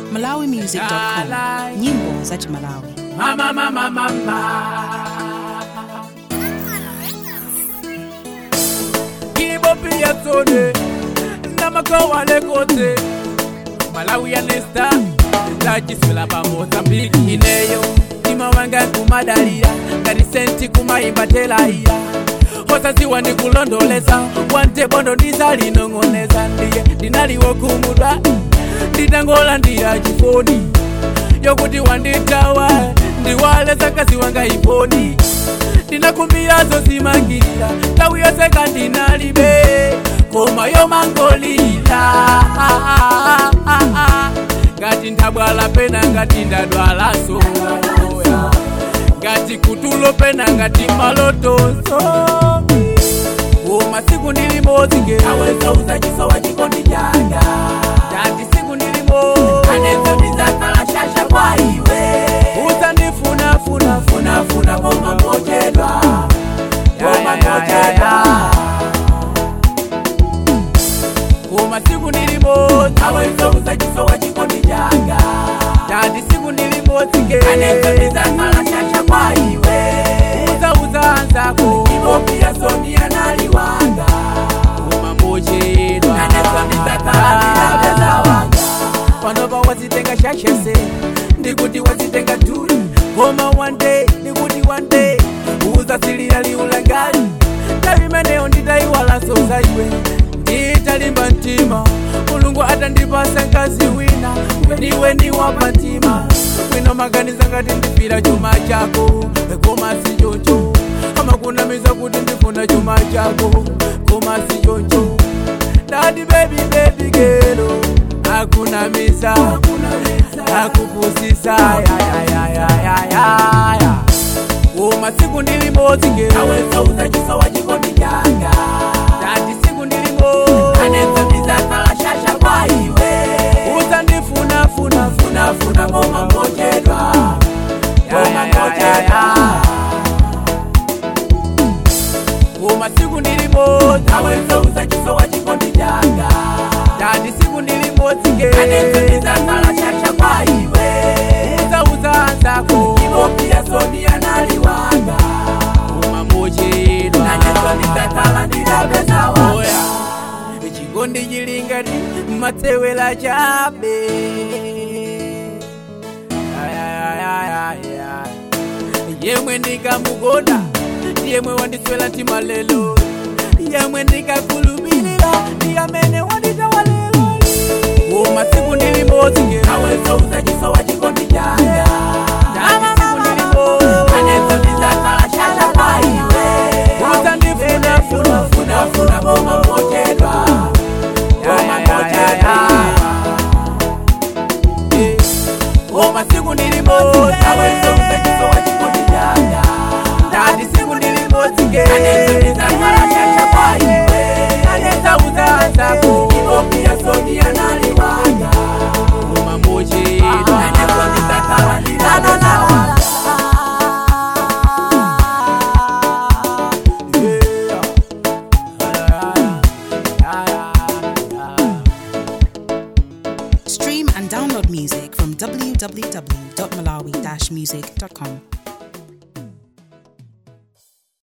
malawimusic.com nyimbo za chimalawi Mama, mama, mama. Kibo pia tone na makawale kote Malawi ya nesta Lachiswela pa Mozambique ineyo Imawanga kumadalira Ngati senti kumaimba telaiya osaziwa ndikulondoleza wante bondo ndizalinong'oneza ndiye ndinaliwo kumudwa nditangola ndiya chifoni yokuti wanditawa ndiwaleza kazi wanga iponi ndinakumbira zozimangirira tawu yose kandinalibe koma yomangolira ngati ndabwala pena ngati ndadwalaso ngati kutulo pena ngati malotonso koma siku ndilimozi aweza uzachisowa chikondi changa ngati siku ndilimo anezo ndizakhala shasha kwa iwe uzandifunafuna funafuna koma mochedwa koma mochedwa koma siku ndilimozi aweza uzachisowa chikondi changa ngati siku ndilimozi anezo ndizakhala shasha kwa iwe uzauza anzako ivo pia sonia naliwanga koma mochedwa anezo ndizakhala ndilabeza wanga panopa wazitenga shashese ndikuti wazitenga tuli koma one day ndikuti one day uzasilira liulangali tavimeneyo nditaiwalaso za iwe nditalimba mtima mulungu atandipasa nkazi wina ndiwe ndiwapa mtima wino maganiza ngati ndipira chuma chako koma si choncho amakunamiza kuti ndifuna chuma chako koma si choncho dadi baby baby gero akunamisa akupusisa yayayayayaya koma siku ndilimodzi gero aweza uzachisowa chikondi changa dadi siku ndilimo aneza ndizakhala shasha kwa iwe uzandifunafuna funafuna koma mochedwa koma mochedwa koma siku ndilimodzi aweza uzachisowa chikondi changa dadi siku ndilimodzi aneza ndizakhala shasha kwa iwe uzauza anzako ivo pia sonia naliwanga koma mochedwa nanezo ndizakhala ndidapeza oya chikondi chilingati matsewela chabe Ayayayayaya. yemwe ndikamukonda ndiyemwe wandiswela mtima lelo yemwe ndikakhulupirira ndiyamene wanditawa lelo koma siku ndilimodzi aweza uzachisowa chikondi changa ndani siku ndilimodzi anezo ndizakhala shasha kwa iwe uzandifuna funa funa funa koma mochedwa koma mochedwa koma siku ndilimodzi aweza uzachisowa chikondi changa ndani siku ndilimodzi anezo ndizakhala shasha kwa iwe aneza uzazako ivo pia sonia naliwanga koma mochedwa anezo ndizakhala ndidadadawa stream and download music from www.malawi-music.com